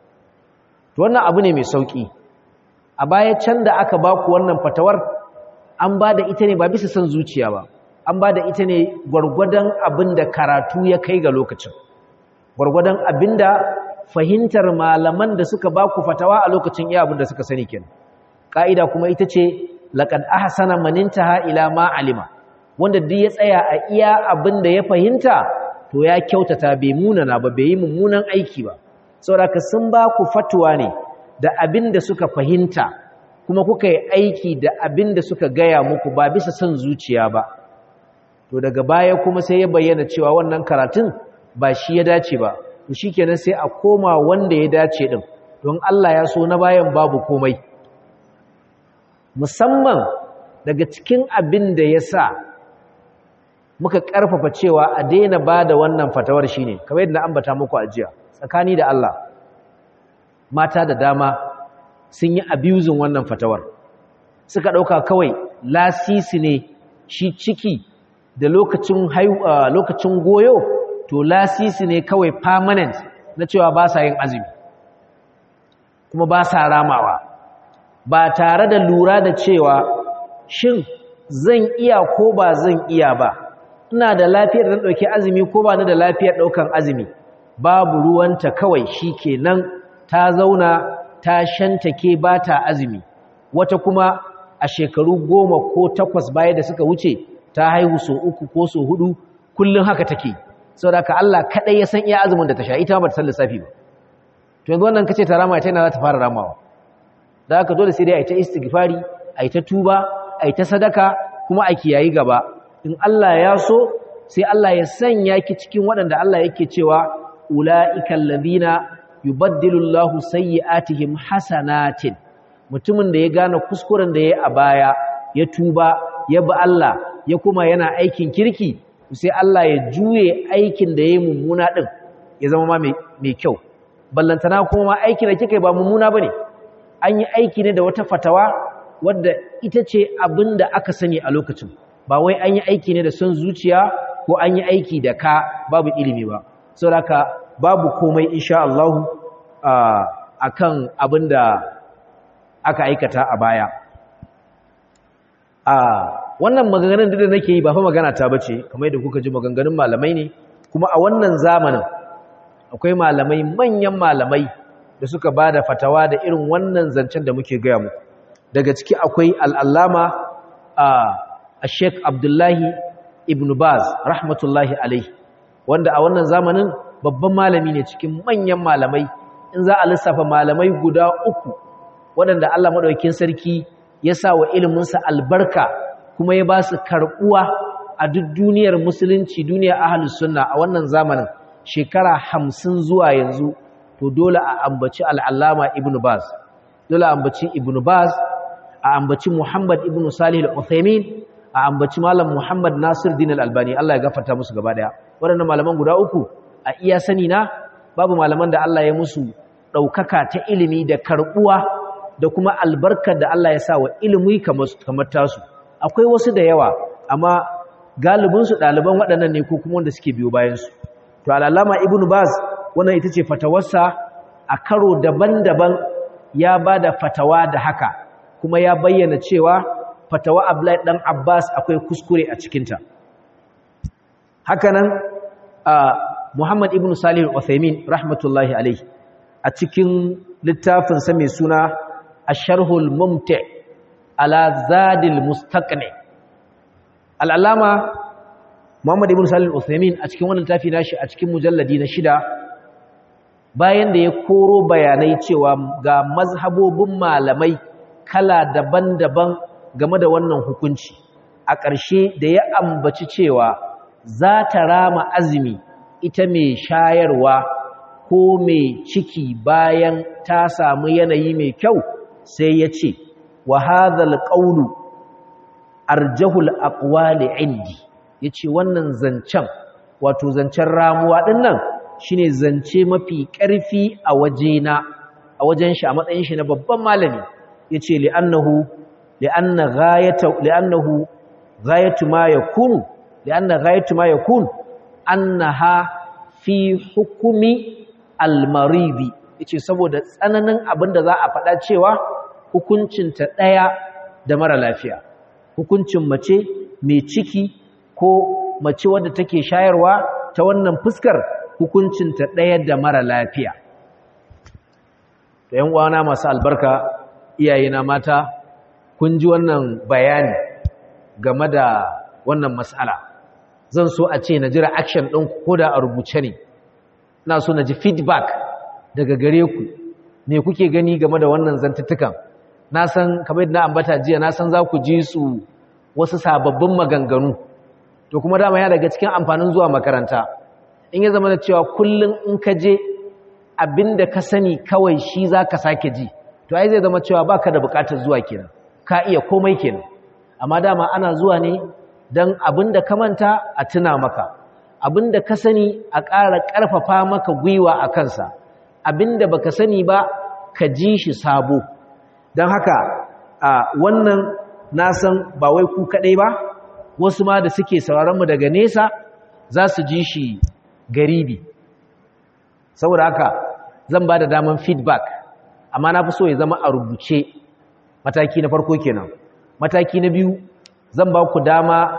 A: to wannan abu ne mai sauki a baya can da aka baku wannan fatawar an ba da ita ne ba bisa son zuciya ba an ba da ita ne gwargwadon abin da karatu ya kai ga lokacin gwargwadon abin da fahimtar malaman da suka baku fatawa a lokacin iya abin da suka sani kenan ka'ida kuma ita ce laqad ahsana man intaha ila ma alima wanda duk ya tsaya a iya abin da ya fahimta to ya kyautata bai munana ba bai yi mummunan aiki ba saboda sun ba ku fatuwa ne da abin da suka fahimta kuma kuka yi aiki da abin da suka gaya muku ba bisa son zuciya ba to daga baya kuma sai ya bayyana cewa wannan karatun ba shi ya dace ba to shikenan sai a koma wanda ya dace din don Allah ya so na bayan babu komai musamman daga cikin abin da ya sa muka ƙarfafa cewa a daina ba da wannan fatawar shi ne kamar yadda na ambata muku a jiya tsakani da Allah mata da dama sun yi abusing wannan fatawar suka ɗauka kawai lasisi ne shi ciki da lokacin lokacin goyo to lasisi ne kawai permanent na cewa ba sa yin azumi kuma ba sa ramawa ba tare da lura da cewa shin zan iya ko ba zan iya ba ina da lafiyar da ɗauki azumi ko ba ni da lafiyar ɗaukan azumi babu ruwanta kawai shi kenan ta zauna ta shantake ba ta azumi wata kuma a shekaru goma ko takwas baya da suka wuce ta haihu so uku ko so hudu kullum haka take saboda ka Allah kaɗai ya san iya azumin da ta sha ita ba ta san lissafi ba to yanzu wannan kace ta rama ita yana za ta fara ramawa da haka dole sai dai a yi ta istighfari a yi ta tuba a yi ta sadaka kuma a kiyayi gaba in Allah ya so sai Allah ya sanya ki cikin waɗanda Allah yake cewa ula'ikal ladina yubaddilu Allahu sayyi'atihim hasanatin mutumin da ya gane kuskuren da ya a baya ya tuba ya bi Allah ya kuma yana aikin kirki sai Allah ya juye aikin da ya mummuna din ya zama ma mai kyau ballantana kuma ma aikin da kika ba mummuna bane an yi aiki ne da wata fatawa wadda ita ce abin da aka sani a lokacin ba wai an yi aiki ne da son zuciya ko an yi aiki da ka babu ilimi ba saboda babu komai insha Allah a kan abin da aka aikata a baya a wannan maganganun da nake yi ba fa magana ta bace kamar yadda kuka ji maganganun malamai ne kuma a wannan zamanin akwai malamai manyan malamai da suka ba da fatawa da irin wannan zancen da muke gaya muku daga ciki akwai al'allama a sheik abdullahi ibn baz rahmatullahi alaihi wanda a wannan zamanin babban malami ne cikin manyan malamai in za a lissafa malamai guda uku waɗanda allah maɗaukin sarki ya sa wa iliminsa albarka kuma ya ba su karɓuwa a duk duniyar musulunci duniyar ahalus sunna a wannan zamanin shekara hamsin zuwa yanzu to dole a ambaci al'allama ibn baz dole a ambaci ibn baz a ambaci muhammad ibn salih al-uthaymin a ambaci malam muhammad nasir din al-albani Allah ya gafarta musu gaba daya waɗannan malaman guda uku a iya sani na babu malaman da Allah ya musu ɗaukaka ta ilimi da karɓuwa da kuma albarkar da Allah ya sa wa ilimi kamar tasu akwai wasu da yawa amma galibinsu ɗaliban waɗannan ne ko kuma wanda suke biyo bayansu to al'allama ibn baz wannan ita ce fatawarsa a karo daban-daban ya ba da fatawa da haka kuma ya bayyana cewa fatawa Abdullahi dan Abbas akwai kuskure a cikinta hakanan Muhammad ibn Salih al-Uthaymeen rahmatullahi alayhi a cikin littafin sa mai suna Ash-Sharhul Mumti' ala Zadil Mustaqni al-Allama Muhammad ibn Salih al-Uthaymeen a cikin wannan littafi nashi a cikin mujalladi na shida bayan da ya koro bayanai cewa ga mazhabobin malamai kala daban-daban game da wannan hukunci a ƙarshe da ya ambaci cewa za ta rama azumi ita mai shayarwa ko mai ciki bayan ta samu yanayi mai kyau sai ya ce wa hadhal qawlu arjahul aqwali indi yace wannan zancen wato zancen ramuwa dinnan shine zance mafi ƙarfi a wajena a wajen shi a matsayin shi na babban malami yace li'annahu li'anna ghayatu li'annahu ghayatu ma yakunu li'anna ghayatu ma yakun annaha fi hukumi al-maridi yace saboda tsananin abinda za a faɗa cewa hukuncin ta daya da mara lafiya hukuncin mace mai ciki ko mace wadda take shayarwa ta wannan fuskar hukuncin ta daya da mara lafiya to yan uwana masu albarka iyayena mata kun ji wannan bayani game da wannan matsala zan so a ce na ji reaction ɗin ko da a rubuce ne ina so na ji feedback daga gare ku me kuke gani game da wannan zantuttukan na san kamar yadda na ambata jiya na san za ku ji su wasu sababbin maganganu to kuma dama ya daga cikin amfanin zuwa makaranta in ya zama da cewa kullum in ka je abinda ka sani kawai shi za ka sake ji to ai zai zama cewa baka da bukatar zuwa kenan ka iya komai kenan amma dama ana zuwa ne don abinda ka manta a tuna maka abinda ka sani a ƙara ƙarfafa maka gwiwa a kansa abinda baka sani ba ka ji shi sabo don haka a wannan na san ba wai ku kaɗai ba wasu ma da suke sauraronmu daga nesa za su ji shi garibi saboda haka zan ba da daman feedback amma na fi so ya zama a rubuce mataki na farko kenan mataki na biyu zan ba ku dama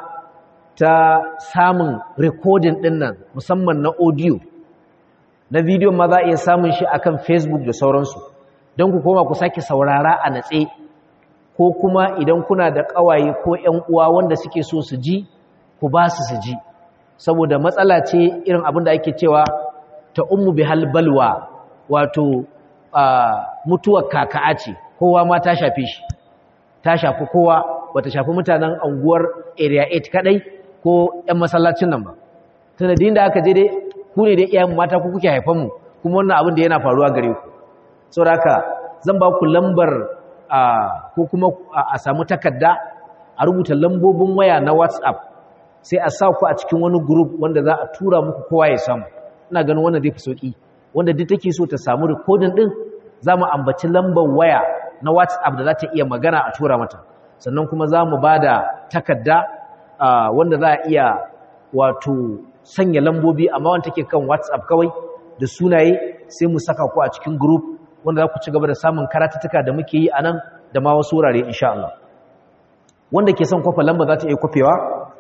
A: ta samun recording ɗin nan musamman na audio na bidiyon ma za a iya samun shi akan facebook da sauransu don ku koma ku sake saurara a natse ko kuma idan kuna da ƙawaye ko ‘yan uwa wanda suke so su ji ku ba su su ji saboda matsala ce irin abin da ake cewa ta ummu bi halbalwa wato mutuwar kaka'a ce kowa ma ta shafi shi ta shafi kowa bata shafi mutanen anguwar area 8 kadai ko ‘yan masallacin nan ba sanadin da aka je dai ku ne da iyayen mata ku kuke haifan mu kuma wannan abin da yana faruwa gare ku saboda haka zan ba ku lambar ko kuma a samu takarda a rubuta lambobin waya na WhatsApp sai a sa ku a cikin wani group wanda za a tura muku kowa ya samu ina ganin wannan zai fi sauki wanda duk take so ta samu recording din za mu ambaci lambar waya na WhatsApp da za ta iya magana a tura mata sannan kuma za mu ba da takarda wanda za a iya wato sanya lambobi amma wanda take kan WhatsApp kawai da sunaye sai mu saka ku a cikin group wanda za ku ci gaba da samun karatuttuka da muke yi a nan da ma wasu wurare insha Allah wanda ke son kwafa lamba za ta iya kwafewa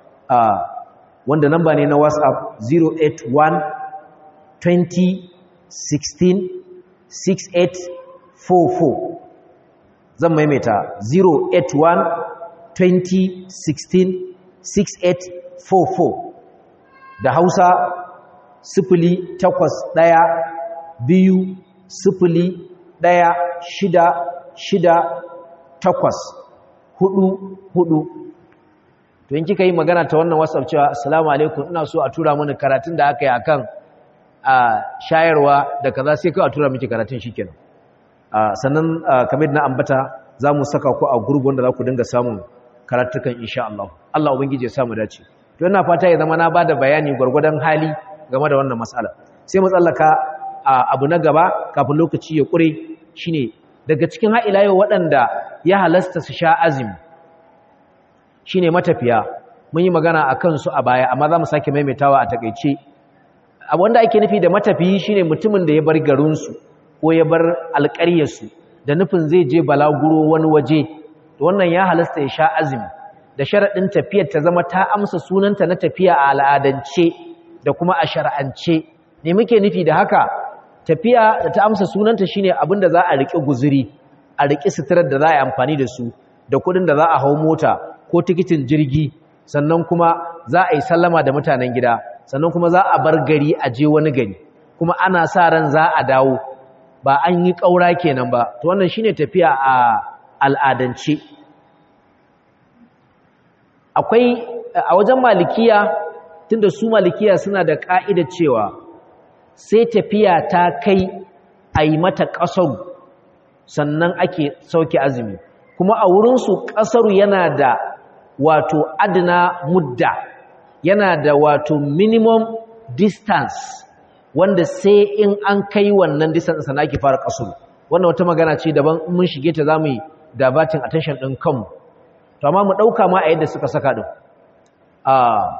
A: wanda lamba ne na WhatsApp 081 20 16 6844 zan maimaita 081 20 16 6844 da hausa sifili takwas ɗaya biyu sifili ɗaya shida shida takwas hudu hudu to in kika yi magana ta wannan whatsapp cewa assalamu alaikum ina so a tura mini karatun da aka yi akan a shayarwa da kaza sai kawai a tura miki karatun shikenan sannan kamar na ambata za mu saka ku a gurbi wanda za ku dinga samun karatukan insha Allah Allah ubangiji ya samu dace to ina fata ya zama na bada bayani gwargwadon hali game da wannan mas'ala sai mu tsallaka abu na gaba kafin lokaci ya kure shine daga cikin ha'ilayo waɗanda ya halasta su sha azumi shine matafiya mun yi magana akan su a baya amma za mu sake maimaitawa a takeice abu wanda ake nufi da matafiyi shine mutumin da ya bar garinsu ko ya bar alƙaryarsu da nufin zai je balaguro wani waje to wannan ya halasta ya sha azumi da sharaɗin tafiyar ta zama ta amsa sunanta na tafiya a al'adance da kuma a shar'ance ne muke nufi da haka tafiya da ta amsa sunanta shine abin da za a riƙe guzuri a riƙe suturar da za a yi amfani da su da kuɗin da za a hau mota ko tikitin jirgi sannan kuma za a yi sallama da mutanen gida sannan kuma za a bar gari a je wani gari kuma ana sa ran za a dawo ba an yi ƙaura kenan ba to wannan shine tafiya a al'adance akwai a wajen malikiya tunda su malikiya suna da ƙa'idar cewa sai tafiya ta kai a yi mata ƙasar sannan ake sauke azumi kuma a wurinsu ƙasaru yana da wato adina mudda yana da wato minimum distance wanda sai in an kai wannan distance sana ake fara kasuru wannan wata magana ce daban mun shige ta zamu yi dabatin attention din kanmu to amma mu dauka ma a yadda suka saka din ah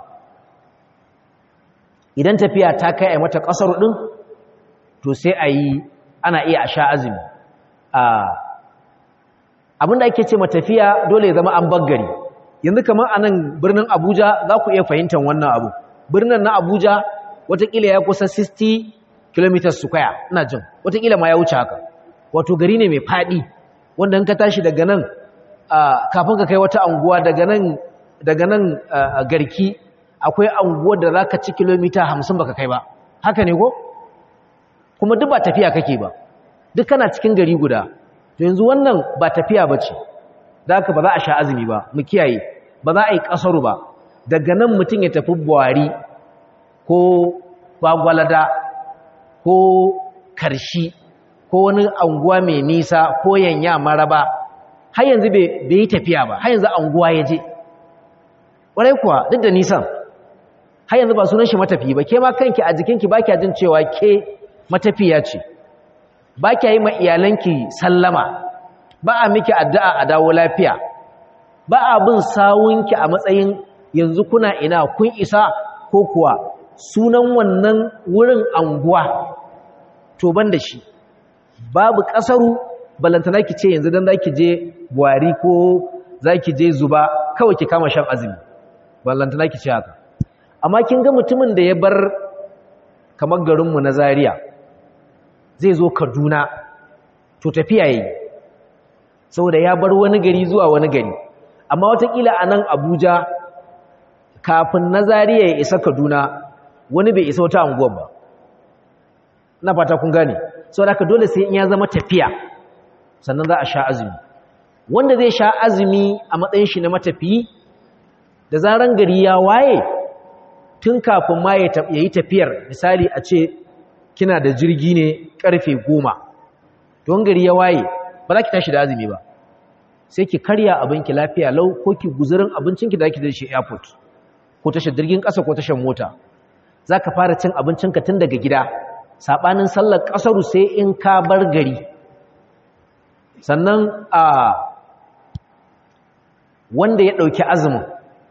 A: idan tafiya ta kai a mata kasuru din to sai a yi ana iya a sha azumi ah abinda ake ce matafiya dole ya zama an baggari yanzu kamar a nan birnin abuja za ku iya fahimtar wannan abu birnin na abuja watakila ya kusa 60 km square ina jin watakila ma ya wuce haka wato gari ne mai faɗi wanda in ka tashi daga nan kafin ka kai wata anguwa daga nan daga nan garki akwai anguwar da za ka ci kilomita 50 baka kai ba haka ne ko kuma duk ba tafiya kake ba duk kana cikin gari guda to yanzu wannan ba tafiya bace da haka ba za a sha azumi ba mu kiyaye ba za a yi kasaru ba daga nan mutum ya tafi buwari ko gwagwalada ko karshi ko wani anguwa mai nisa ko yanya maraba har yanzu bai yi tafiya ba har yanzu anguwa ya je ƙwarai kuwa duk da nisan har yanzu ba sunan shi matafi ba ke ma kanki a jikinki ba kya jin cewa ke matafiya ce ba kya yi ma iyalanki sallama ba a miki addu'a a dawo lafiya ba a bin sawunki a matsayin yanzu kuna ina kun isa ko kuwa sunan wannan wurin anguwa to ban da shi babu ƙasaru balantana ki ce yanzu don za ki je buhari ko za ki je zuba kawai ki kama shan azumi balantana ki ce haka amma kin ga mutumin da ya bar kamar garinmu na Zaria zai zo Kaduna to tafiya yayi saboda ya bar wani gari zuwa wani gari amma watakila a nan Abuja kafin na Zaria ya isa Kaduna wani bai isa wata anguwar ba na fata kun gane saboda haka dole sai in ya zama tafiya sannan za a sha azumi wanda zai sha azumi a matsayin shi na matafiyi da zaran gari ya waye tun kafin ma ya yi tafiyar misali a ce kina da jirgi ne karfe goma don gari ya waye ba za ki tashi da azumi ba sai ki karya abinki lafiya lau ko ki guzurin abincinki da ake da shi airport ko tashar jirgin ƙasa ko tashar mota za ka fara cin abincinka tun daga gida saɓanin sallar ƙasaru sai in ka bar gari sannan a wanda ya ɗauki azumin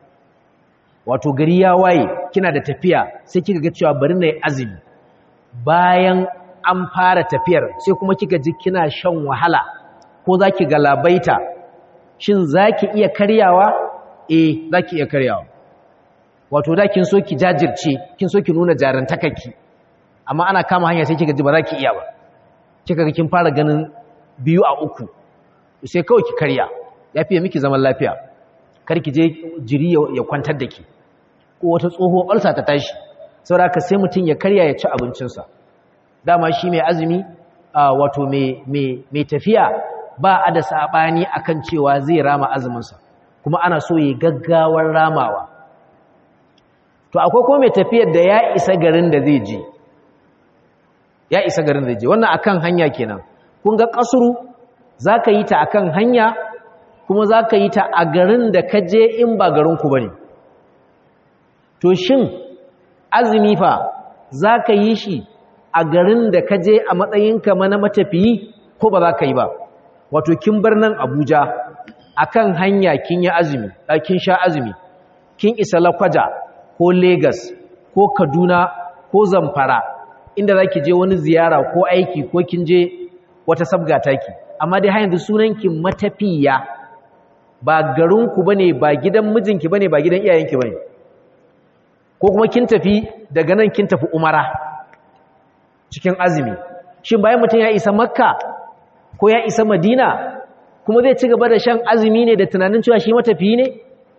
A: wato gari ya waye kina da tafiya sai kika ga cewa bari na yi azumi bayan an fara tafiyar sai kuma kika ji kina shan wahala ko za ki galabaita shin za ki iya karyawa eh za ki iya karyawa wato da kin so ki jajirce kin so ki nuna jarantakaki amma ana kama hanya sai kika ji ba za ki iya ba kika ga kin fara ganin biyu a uku sai kawai ki karya ya fiye miki zaman lafiya kar ki je jiri ya kwantar da ki ko wata tsoho ulsa ta tashi saboda haka sai mutum ya karya ya ci abincinsa dama shi mai azumi wato mai tafiya ba a da saɓani akan cewa zai rama azuminsa kuma ana so ya gaggawar ramawa to akwai kuma mai tafiyar da ya isa garin da zai je ya isa garin da zai je wannan akan hanya kenan kun ga kasuru za ka yi ta akan hanya kuma za ka yi ta a garin da ka je in ba garinku ba ne to shin azumi fa za ka yi shi a garin da ka je a matsayinka mana matafiyi ko ba za ka yi ba wato kin bar nan abuja akan hanya kin yi azumi kin sha azumi kin isa lakwaja ko Legas, ko kaduna ko zamfara inda za ki je wani ziyara ko aiki ko kin je wata sabga taki amma dai har yanzu sunanki matafiya ba garinku bane ba gidan mijinki bane ba gidan iyayenki bane ko kuma kin tafi daga nan kin tafi umara cikin azumi shin bayan mutum ya isa makka ko ya isa madina kuma zai ci gaba da shan azumi ne da tunanin cewa shi matafiyi ne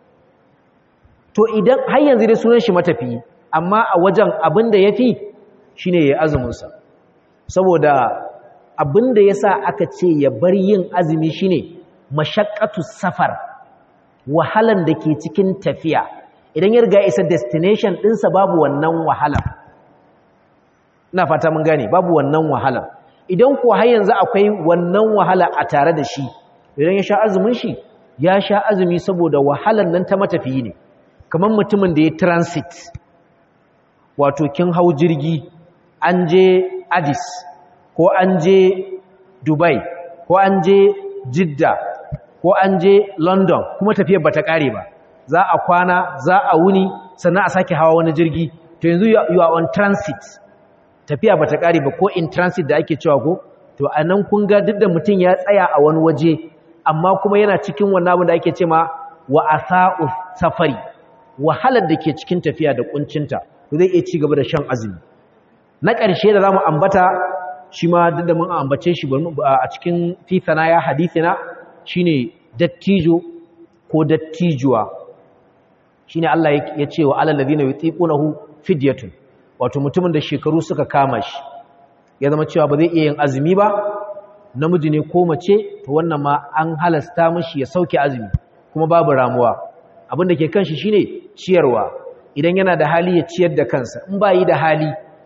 A: to idan har yanzu dai sunan shi matafiyi amma a wajen abin da ya fi shi ne ya azuminsa saboda abin da ya sa aka ce ya bar yin azumi shi ne mashakkatu safar wahalan da ke cikin tafiya idan ya riga isa destination ɗinsa babu wannan wahalar ina fata mun gane babu wannan wahalar idan ko har yanzu akwai wannan wahala a tare da shi idan ya sha azumin shi ya sha azumi saboda wahalar nan ta matafiyi ne kamar mutumin da ya transit wato kin hau jirgi an je addis ko an je dubai ko an je jidda ko an je london kuma tafiyar bata kare ba za a kwana za a wuni sannan a sake hawa wani jirgi to yanzu you are on transit tafiya bata kare ba ko in transit da ake cewa ko to anan kun ga duk da mutum ya tsaya a wani waje amma kuma yana cikin wannan abin da ake cewa wa asa'u safari wahalar da ke cikin tafiya da kuncinta to zai iya ci gaba da shan azumi na ƙarshe da zamu ambata shi ma duk da mun ambace shi a cikin fi sanaya hadithina shine dattijo ko dattijuwa shine Allah ya ce wa alal ladina yutiqunahu fidyatun wato mutumin da shekaru suka kama shi ya zama cewa ba zai iya yin azumi ba namiji ne ko mace to wannan ma an halasta mishi ya sauke azumi kuma babu ramuwa abin da ke kanshi shine ciyarwa idan yana da hali ya ciyar da kansa in ba yi da hali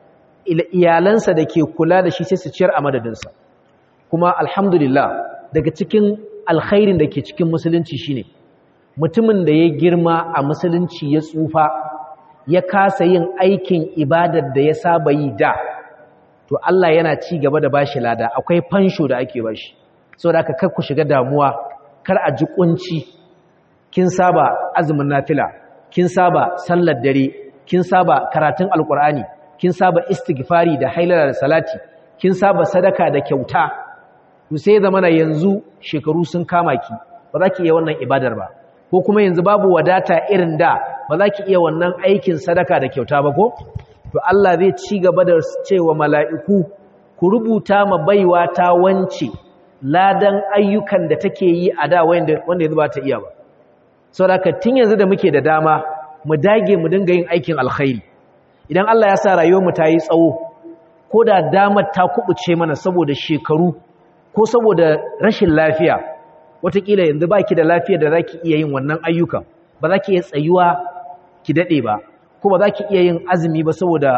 A: iyalansa da ke kula da shi sai su ciyar a madadinsa kuma alhamdulillah daga cikin alkhairin da ke cikin musulunci shine mutumin da ya girma a musulunci ya tsufa ya kasa yin aikin ibadar da ya saba yi da to Allah yana ci gaba da bashi lada akwai fansho da ake bashi saboda haka kar ku shiga damuwa kar a ji kunci kin saba azumin nafila kin saba sallar dare kin saba karatun alkur'ani kin saba istighfari da hailala da salati kin saba sadaka da kyauta to sai zamana yanzu shekaru sun kama ki ba za ki iya wannan ibadar ba ko kuma yanzu babu wadata irin da ba za ki iya wannan aikin sadaka da kyauta ba ko to Allah zai ci gaba da cewa mala'iku ku rubuta ma baiwa ta wance ladan ayyukan da take yi a da wanda wanda yanzu ba ta iya ba saboda tun yanzu da muke da dama mu dage mu dinga yin aikin alkhairi idan Allah ya sa rayuwarmu ta yi tsawo ko da damar ta kubuce mana saboda shekaru ko saboda rashin lafiya watakila yanzu baki da lafiya da zaki iya yin wannan ayyukan ba za ki iya tsayuwa ki dade ba ko ba za ki iya yin azumi ba saboda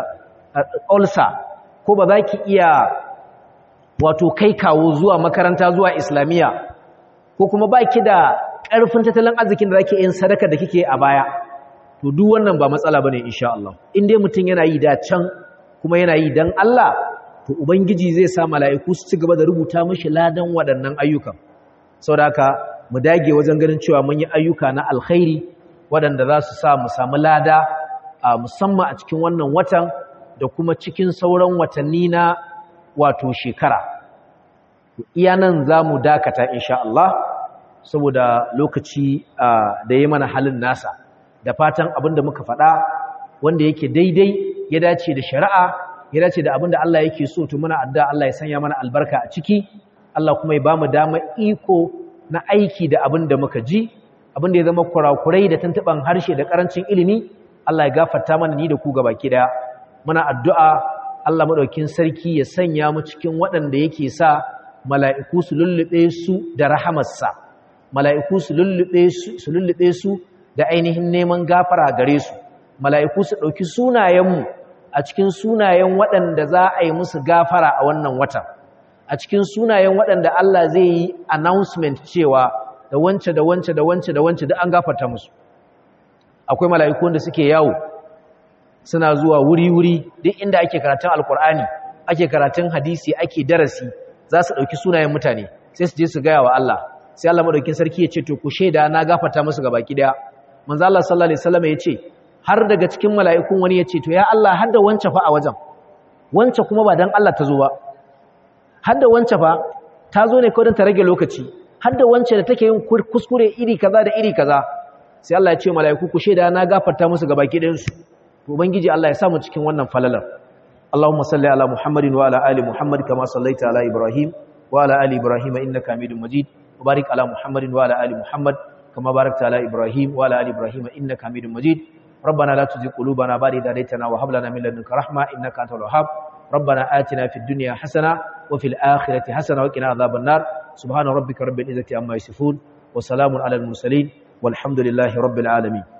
A: ulcer ko ba za ki iya wato kai kawo zuwa makaranta zuwa islamiyya ko kuma baki da ƙarfin tattalin arzikin da zaki yin sadaka da kike a baya to duk wannan ba matsala bane insha Allah in dai mutum yana yi da can kuma yana yi dan Allah to ubangiji zai sa mala'iku su ci gaba da rubuta mishi ladan waɗannan ayyukan saboda haka mu dage wajen ganin cewa mun yi ayyuka na alkhairi waɗanda za su sa mu samu lada a musamman a cikin wannan watan da kuma cikin sauran watanni na wato shekara iya nan za mu dakata insha Allah saboda lokaci da ya mana halin nasa da fatan abin da muka faɗa wanda yake daidai ya dace da shari'a ya dace da abin da Allah yake so to muna adda Allah ya sanya mana albarka a ciki Allah kuma ya bamu dama iko na aiki da abin da muka ji abin da ya zama kurakurai da tantaban harshe da karancin ilimi Allah ya gafarta mana ni da ku gabaki daya muna addu'a Allah madaukin sarki ya sanya mu cikin waɗanda yake sa mala'iku su lullube su da rahamarsa mala'iku su lullube su su lullube su da ainihin neman gafara gare su mala'iku su ɗauki sunayenmu a cikin sunayen waɗanda za a yi musu gafara a wannan watan a cikin sunayen waɗanda Allah zai yi announcement cewa da wance da wance da wance da wance da an gafarta musu akwai mala'iku da suke yawo suna zuwa wuri-wuri duk inda ake karatun alkur'ani ake karatun hadisi ake darasi za su ɗauki sunayen mutane sai su je su gaya wa Allah sai Allah maɗaukin sarki ya ce to ku shaida na gafarta musu ga baki ɗaya manzo Allah sallallahu alaihi wasallam ya ce har daga cikin mala'ikun wani ya ce to ya Allah har da wance fa a wajen wance kuma ba dan Allah ta zo ba har da wance fa ta zo ne kawai don ta rage lokaci har da wance da take yin kuskure iri kaza da iri kaza sai Allah ya ce mala'iku ku shaida na gafarta musu ga baki ɗayan su to ubangiji Allah ya sa mu cikin wannan falalar Allahumma salli ala Muhammadin wa ala ali Muhammad kama sallaita ala Ibrahim wa ala ali Ibrahim innaka Hamidum Majid wa barik ala Muhammadin wa ala ali Muhammad kama barakta ala Ibrahim wa ala ali Ibrahim innaka Hamidum Majid ربنا لا تزغ قلوبنا بعد إذ هديتنا وهب لنا من لدنك رحمة إنك أنت الوهاب ربنا آتنا في الدنيا حسنة وفي الآخرة حسنة وقنا عذاب النار سبحان ربك رب العزة عما يصفون وسلام على المرسلين والحمد لله رب العالمين